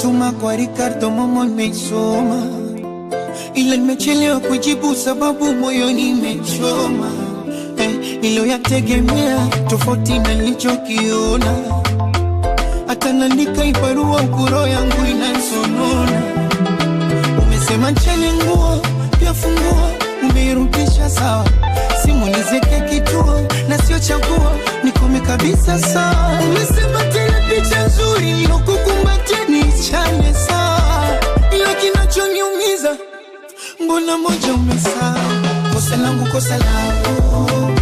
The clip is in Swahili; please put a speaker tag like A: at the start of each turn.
A: ulotuma kwa Ricardo Momo nimeisoma, ila nimechelewa kujibu sababu moyoni imechoma. Eh, niliyoyategemea tofauti na nilichokiona, hata naandika ibarua ukuro yangu inansonona. Umesema ncheni nguo pia funguo, umeirudisha sawa, simulizieke kituo na sio chaguo, nikome kabisa sawa. Umesema tena picha nzuri nilokukumbatia nichane sawa, ila kinachoniumiza mbona moja umesahau. Kosa langu kosa langu